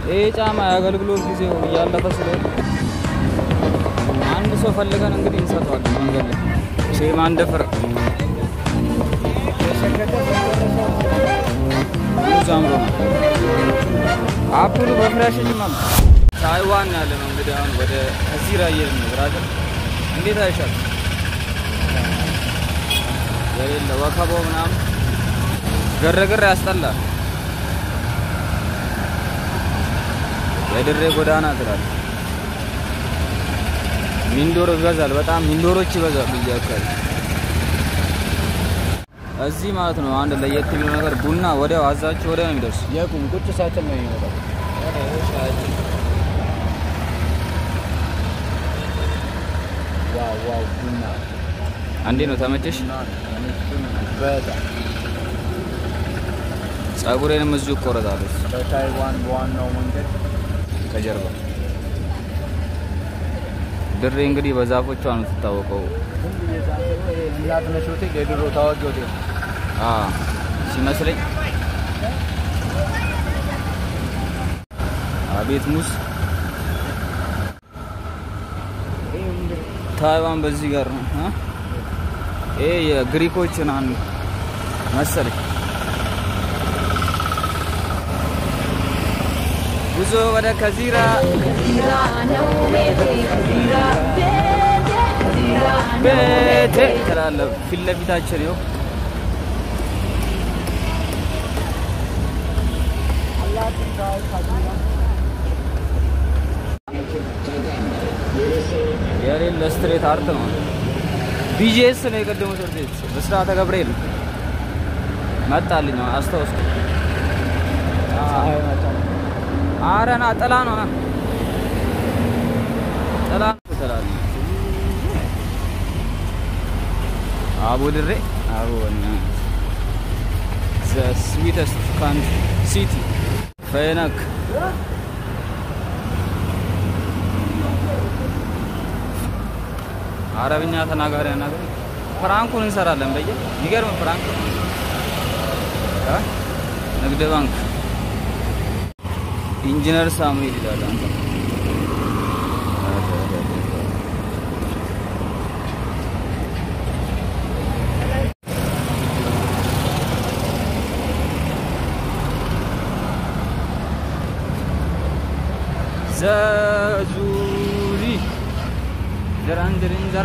ይህ ጫማ የአገልግሎት ጊዜው እያለፈ ስለሆነ አንድ ሰው ፈልገን እንግዲህ እንሰጠዋለን መንገድ ላይ ሼም አንደፍር ብዙ አምሮ ነው አፕሉ በፍራሽ ይማል ታይዋን ያለ ነው እንግዲህ አሁን ወደ ከዚራ እየሄድን ነው ብራዘር እንዴት አይሻል የሌለ ወከባው ምናምን ግርግር ያስጠላል የድሬ ጎዳና ትላል ሚንዶሮ ይበዛል በጣም ሚንዶሮች ይበዛሉ እዚህ አካባቢ እዚህ ማለት ነው አንድ ለየት የሚለው ነገር ቡና ወዲያው አዛችሁ ወዲያው ነው የሚደርሱ የቁም ቁጭ ሳትል ነው የሚመጣው። ዋው ዋው ቡና አንዴ ነው ተመቸሽ በጣም ጸጉሬንም እዚሁ እቆረጣለሁ በታይዋን በዋናው መንገድ ከጀርባ ድሬ እንግዲህ በዛፎቿ ነው የምትታወቀው ዝም ብዬ ሳስበው ይሄ እናትነሽ ሆቴል የድሮ ታዋቂ ሆቴል አ ሲመስለኝ አቤት ሙዝ ታይዋን በዚህ ጋር ነው አ? ይሄ የግሪኮች ናን መሰለኝ ጉዞ ወደ ከዚራ ቤቴ ትላለህ ፊት ለፊታችን ይኸው የሌለ ስትሬት አርት ነው። ቢጂኤስ ነው የቀደመው ትምህርት ቤት በስርዓተ ገብርኤል መጣልኝ አስታውስ። ኧረ ና ጥላ ነው ና ጥላ ነው ትላለህ። አቡ ድሬ አቡ ዘ ስዊተስት ካንትሪ ሲቲ ፈነክ አረብኛ ተናጋሪ አናገር ፍራንኩን እንሰራለን በየ የሚገርም ፍራንክ እ ንግድ ባንክ ኢንጂነር ሳሙኤል ይላል አንተ ዘዙሪ ድራንድርን ዘራ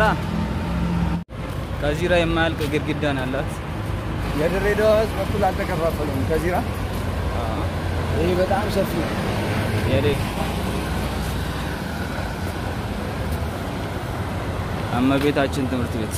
ከዚራ የማያልቅ ግድግዳ ነው ያላት። የድሬዳዋ ህዝብ እኩል አልተከፋፈሉም። ከዚራ ይህ በጣም ሰፊ ነው። የዴ እመቤታችን ትምህርት ቤት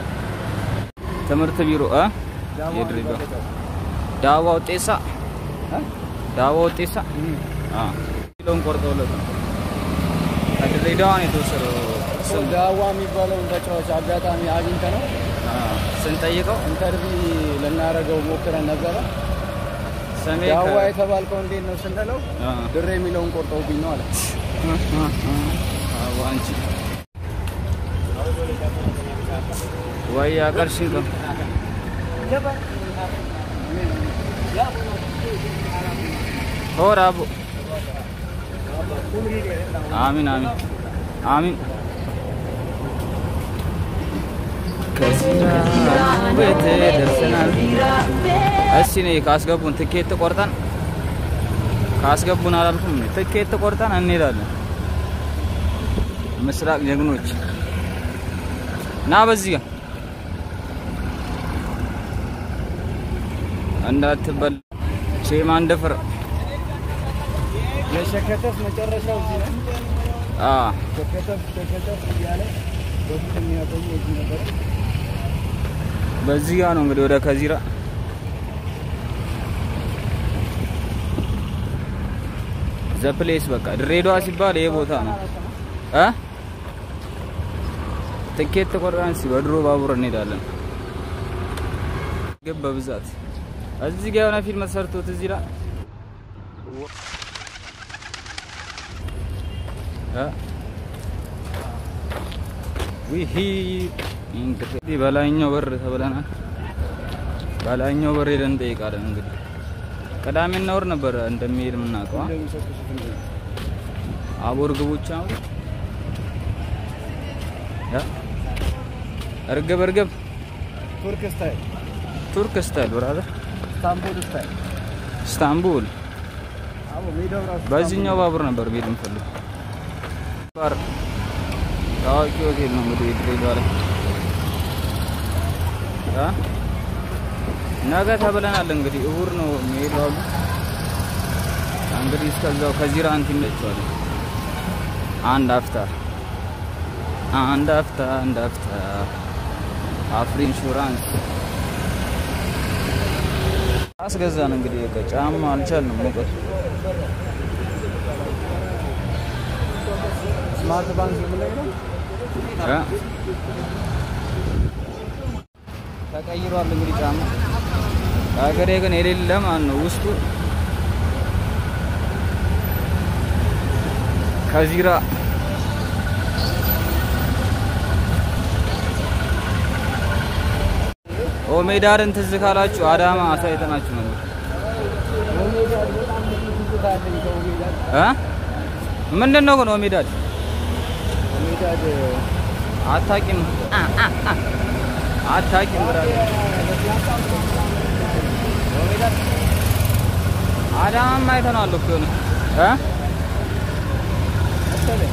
ትምህርት ቢሮ እ የድሬዳዋ ዳዋ ውጤሳ እ? ዳዋ ውጤሳ አ ኪሎን ቆርጠውለት ነው ከድሬዳዋ ነው የተወሰደው ስም ዳዋ የሚባለውን ተጫዋች አጋጣሚ አግኝተ ነው አ ስንጠይቀው ኢንተርቪ ልናደርገው ሞክረን ነበረ። ስሜ ዳዋ ከ- የተባልከው እንዴት ነው ስንለው አ ድሬ የሚለውን ቆርጠውብኝ ነው አለ። አዎ አንቺ ወይ አቀርሽኝ ነው ሆር አቡ አሚን አሚን አሚን ከዚራ ቤት ደርሰናል። እሺ እኔ ካስገቡን ትኬት ቆርጠን ካስገቡን አላልኩም እኔ ትኬት ቆርጠን እንሄዳለን። ምስራቅ ጀግኖች ና በዚህ ጋር እንዳትበል ሼማ እንደፍር የሸከተፍ መጨረሻው እዚህ ነው። አ ሸከተፍ ሸከተፍ እያለ በፊት የሚያቆየው እዚህ ነበር። በዚህ ጋር ነው እንግዲህ ወደ ከዚራ ዘፕሌስ በቃ ድሬዳዋ ሲባል ይሄ ቦታ ነው እ ትኬት ቆርጠን እስኪ በድሮ ባቡር እንሄዳለን። ግን በብዛት እዚህ ጋር የሆነ ፊልም ተሰርቶት እዚህ ላይ እ ዊሂ እንግዲህ በላይኛው በር ተብለናል። በላይኛው በር ሄደን እንጠይቃለን እንግዲህ ቅዳሜና እሑድ ነበር እንደሚሄድ የምናውቀው። አ? እንደሚሰክሱት እንጂ አቦር ግቦች አሁን ያ እርግብ እርግብ ቱርክ ስታይል፣ ቱርክ ስታይል ብራዘር ስታንቡል ስታይል። ኢስታንቡል አቦ ሜዳው ራሱ በዚህኛው ባቡር ነበር ቤት የምፈልግ ባር ታዋቂ ሆቴል ነው እንግዲህ ድሬዳዋ ላይ አ? ነገ ተብለናል። እንግዲህ እሑድ ነው የሚሄደው አሉ። እንግዲህ እስከዛው ከዚራ እንትን ይመቸዋል። አንድ አፍታ አንድ አፍታ አንድ አፍታ አፍሪ ኢንሹራንስ አስገዛን። እንግዲህ በቃ ጫማ አልቻልንም ሙቀቱ ስማርት ባንክ ነው የምንለው። እ? ተቀይሯል እንግዲህ ጫማ ሀገሬ ግን የሌለ ማን ነው ውስጡ ከዚራ ኦሜዳርን ትዝ ካላችሁ አዳማ አሳይተናችሁ ነበር ኦሜዳድ በጣም ብዙ ትዝታ አለኝ ከኦሜዳድ። እ ምንድን ነው ግን ኦሜዳድ ኦሜዳድ አታቂም አታቂም ብራዘር አዳማም አይተነዋል እኮ የሆነ እ መሰለኝ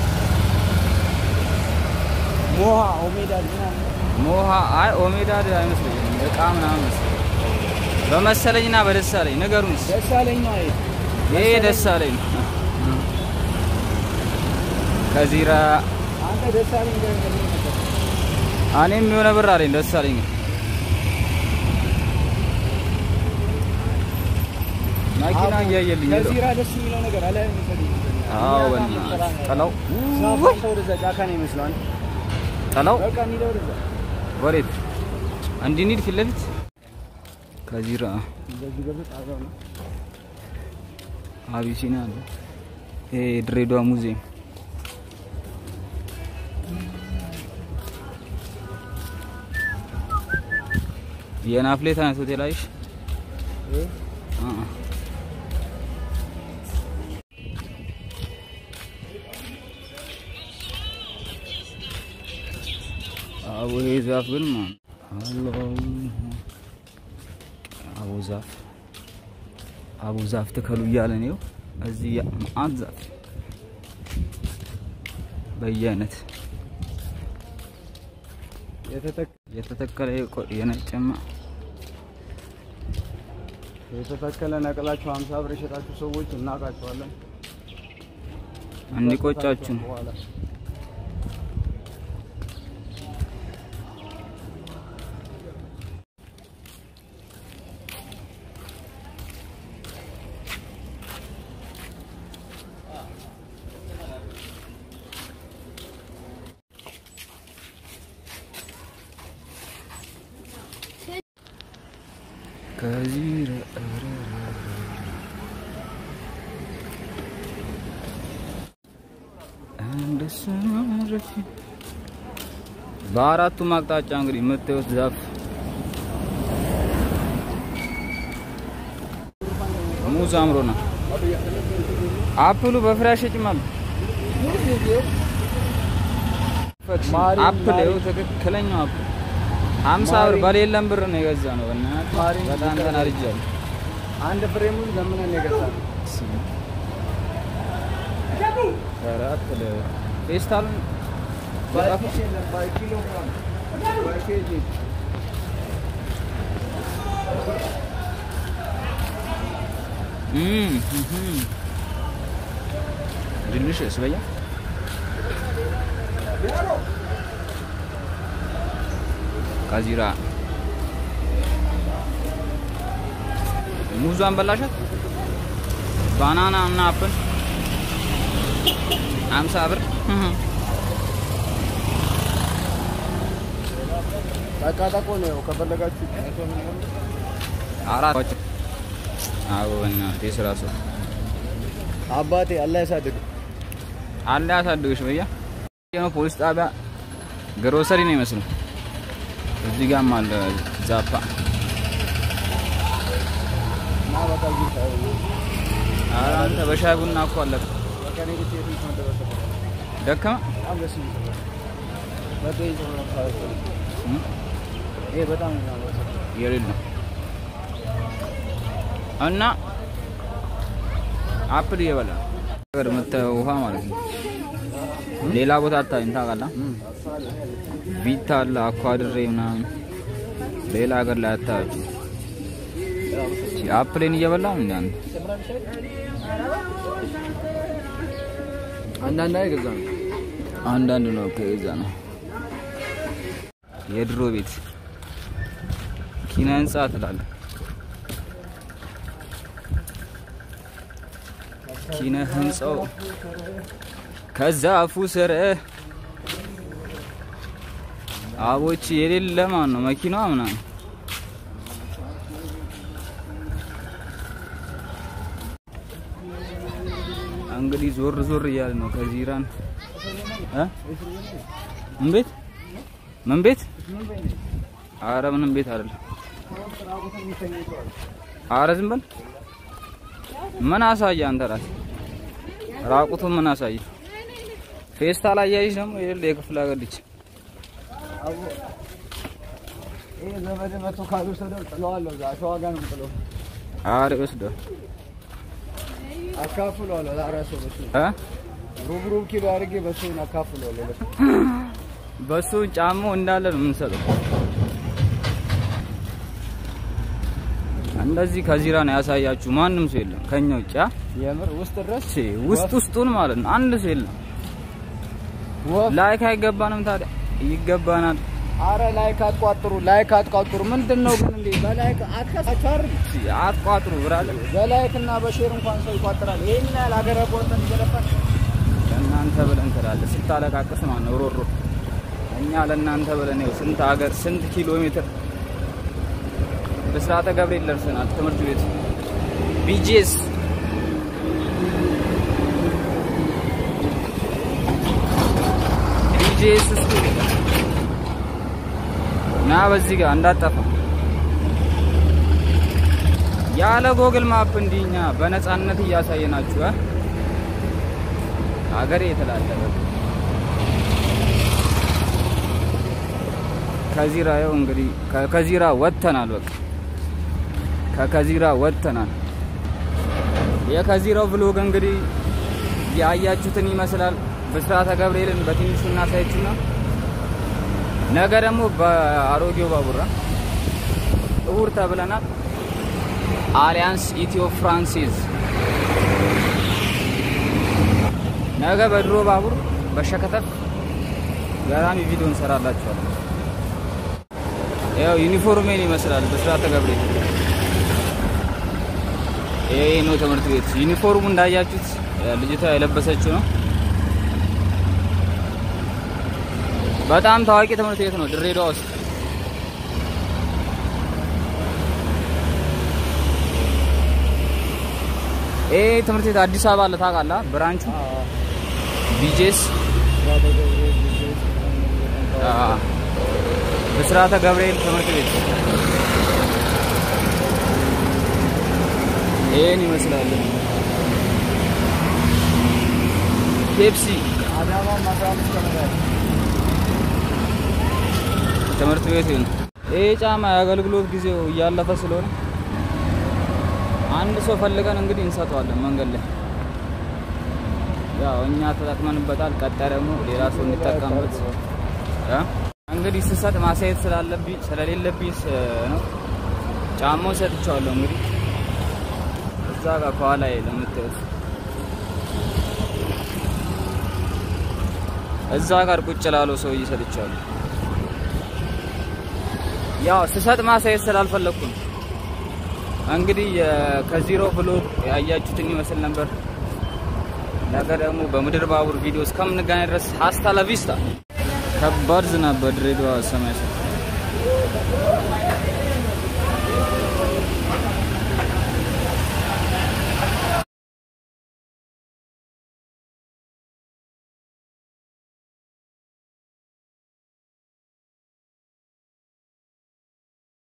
ሞሃ ኦሜዳድ ምናምን ሞሃ አይ ኦሜዳድ አይመስለኝም እቃ ምናምን መሰለኝ በመሰለኝና በደሳለኝ ንገሩን እስኪ። ደሳለኝ ነው አይደል? ይሄ ደሳለኝ ነው ከዚራ አንተ ደሳለኝ ጋር እንደምን ነበር? እኔም የሆነ ብር አለኝ ደሳለኝ ግን መኪና እያየልኝ ሄደው ከዚራ ደስ የሚለው ነገር አለ የሚፈልግ አዎ በእናትህ ጥለው ሳፋ ወደዛ ጫካ ነው ይመስላል። ጥለው በቃ እንሂድ ወደዛ። ወዴት እንዲህ እንሂድ ፊት ለፊት ከዚራ እንደዚህ ገብተህ ጣቢያው ነው። አቢሲኒያ አለ ይሄ ድሬዳዋ ሙዚየም የናፍሌት አይነት ሆቴል አይሽ ይሄ አቦ ይሄ ዛፍ ግን ማን አሎ አቦ ዛፍ አቦ ዛፍ ተከሉ እያለ ነው እዚህ ያ- መዓት ዛፍ በየአይነት የተተክ የተተከለ የቆ- የነጭማ የተተከለ ነቅላችሁ 50 ብር የሸጣችሁ ሰዎች እናውቃቸዋለን። እንዲቆጫችሁ ነው። በኋላ ከዚህ እንደሰረፊ በአራቱም አቅጣጫ እንግዲህ የምታዩት ዛፍ ሙዝ አምሮና አፕሉ በፍሬ አይሸጭም ማሪ- አፕል ማሪ- ይኸው ትክክለኛው አፕል ሀምሳ ብር በሌለም ብር ነው የገዛ ነው። በእናትህ ማሪ- በጣም ተናድጃለሁ። አንድ ፍሬ ሙዝ ለምነን የገዛነው ኧረ አፕል ፌስታሉን በኪስ የለም፣ በኪሎ ግራም፣ በኬጂ ዲሊሽስ በያ ካዚራ ሙዟን በላሻት። ባናና እና አፕል አምሳ ብር ጠቃጠቆ ነው ከፈለጋችሁ አራት አዎ፣ በእናትህ የስራ ሰው አባቴ አላህ ያሳድግ። አለ ያሳድግሽ በያ ነው ፖሊስ ጣቢያ ግሮሰሪ ነው ይመስለው። እዚህ ጋርም አለ ዛፓ በቃ እዚህ ሻይ ቡና። ኧረ አንተ በሻይ ቡና እኮ አለቀ። በቃ እኔ ብቻ የትም ተመደበ ሰፈር። ደከመ በጣም ደስ የሚል ሰፈር። በቃ ይህ ሰፈር ነው ሰፈር። እም? ይሄ በጣም ነው የሚያምረው ሰፈር። የሌለ እና አፕል እየበላ ነው። ሀገር የምታየው ውሃ ማለት ነው። ሌላ ቦታ አታይም ታውቃለህ። ቪታ አለ አኳድሬ ምናምን ሌላ ሀገር ላይ አታያችሁ። አፕሌን እየበላው እንደ አንተ አንዳንድ ላይ ገዛ ነው። አንዳንድ ነው ከዛ ነው የድሮ ቤት ኪነ ህንጻ ትላለህ። ኪነ ህንጻው ከዛፉ ስር አቦች የሌለ ማን ነው መኪናዋ ምናምን እንግዲህ ዞር ዞር እያለ ነው ከዚራን እ ምን ቤት ምን ቤት አረ ምንም ቤት አይደለም። አረ ዝም በል ምን አሳየ አንተ ራስህ ራቁቱን ምን አሳየ? ፌስታል አያይሽ ደግሞ የሌለ የክፍለ ሀገር ልጅ አቦ ይሄ ዘመድ መቶ ካልወሰደው ጥለዋለሁ። እዛ አሸዋ ጋር ነው የምጥለው። አረ ይወስደዋል አካፍለዋለሁ ለአራት ሰው በሱ እ ሩብ ሩብ ኪሎ አድርጌ በሱን አካፍለዋለሁ ለሱ። በሱ ጫማው እንዳለ ነው የምንሰጠው። እንደዚህ ከዚራ ነው ያሳያችሁ። ማንም ሰው የለም ከኛ ውጭ አ? የምር ውስጥ ድረስ እሺ ውስጥ ውስጡን ማለት ነው አንድ ሰው የለም። ወፍ ላይክ አይገባንም ታዲያ ይገባናል። አረ ላይክ አትቋጥሩ፣ ላይክ አትቋጥሩ። ምንድን ነው ግን እንዴ? በላይክ አትከሳቻር እሺ አትቋጥሩ ብራለ በላይክ እና በሼር እንኳን ሰው ይቋጥራል። ይሄን ያህል ሀገረ ቆርጠን ይገለፋል። ለእናንተ ብለን ትላለህ ስታለቃቅስ ማለት ነው ሮሮ። እኛ ለእናንተ ብለን ይኸው ስንት ሀገር ስንት ኪሎ ሜትር ብስራተ ገብርኤል ደርሰናል። ትምህርት ቤት ቢጄስ ቢጄስ ስኩል ና በዚህ ጋር እንዳጠፋ ያለ ጎግል ማፕ እንዲኛ በነፃነት እያሳየናችሁ እ ሀገሬ የተላለፈ ከዚራ ይኸው እንግዲህ ከ- ከዚራ ወጥተናል። በቃ ከከዚራ ወጥተናል። የከዚራው ብሎግ እንግዲህ ያያችሁትን ይመስላል። ብስራተ ገብርኤልን በትንሹ እናሳያችሁና ነገ ደግሞ በአሮጌው ባቡራ እሑድ ተብለናል። አሊያንስ ኢትዮ ፍራንሲዝ ነገ በድሮ ባቡር በሸከተፍ ገራሚ ቪዲዮ እንሰራላችኋለን። ያው ዩኒፎርሜን ይመስላል ብስራተ ገብርኤል። ይሄ ነው ትምህርት ቤት ዩኒፎርሙ እንዳያችሁት ልጅቷ የለበሰችው ነው። በጣም ታዋቂ ትምህርት ቤት ነው ድሬዳዋ ውስጥ። ይሄ ትምህርት ቤት አዲስ አበባ አለ ታውቃለህ? ብራንቹ ቢጄስ አዎ። ብስራተ ገብርኤል ትምህርት ቤት ይሄን ይመስላል። ፔፕሲ አዳማ አስራ አምስት ቀመዳል ትምህርት ቤት ነው። ይሄ ጫማ የአገልግሎት ጊዜው እያለፈ ስለሆነ አንድ ሰው ፈልገን እንግዲህ እንሰጠዋለን መንገድ ላይ። ያው እኛ ተጠቅመንበታል። ቀጣይ ደግሞ ሌላ ሰው እንዲጠቀምበት እ? እንግዲህ ስሰጥ ማሳየት ስላለብኝ ስለሌለብኝ ስ- ነው ጫማውን ሰጥቼዋለሁ። እንግዲህ እዛ ጋር ከኋላ ለምታዩት እዛ ጋር ቁጭ ላለው ሰውዬ ሰጥቼዋለሁ። ያው ስሰጥ ማሳየት ስላልፈለኩ ነው። እንግዲህ የ- ከዚሮ ብሎግ ያያችሁትን ይመስል ነበር። ነገ ደግሞ በምድር ባቡር ቪዲዮ እስከምንገናኝ ድረስ ሀስታ ለቪስታ። ከባድ ዝናብ በድሬዳዋ ሰማይ ስር